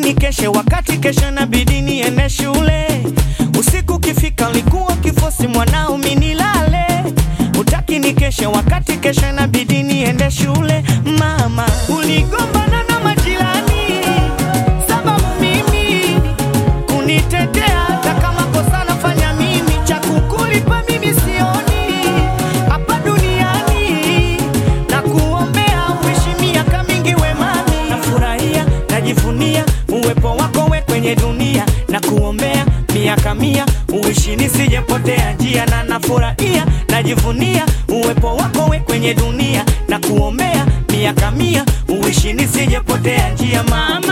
nikeshe wakati kesho nabidi niende shule. Usiku kifika likuwa kifosi mwanao minilale, utaki nikeshe wakati kesho nabidi niende shule. Mama uligombana na majirani sababu mimi kunitetea, hata kama kosa nafanya mimi, cha kukulipa mimi sioni hapa duniani, na kuombea uishi miaka mingi wemani. Nafurahia, najivunia uwepo wako we kwenye dunia, na kuombea miaka mia uishi nisijepotea njia, na nafurahia, najivunia uwepo wako we kwenye dunia, na kuombea miaka mia uishi nisijepotea njia mama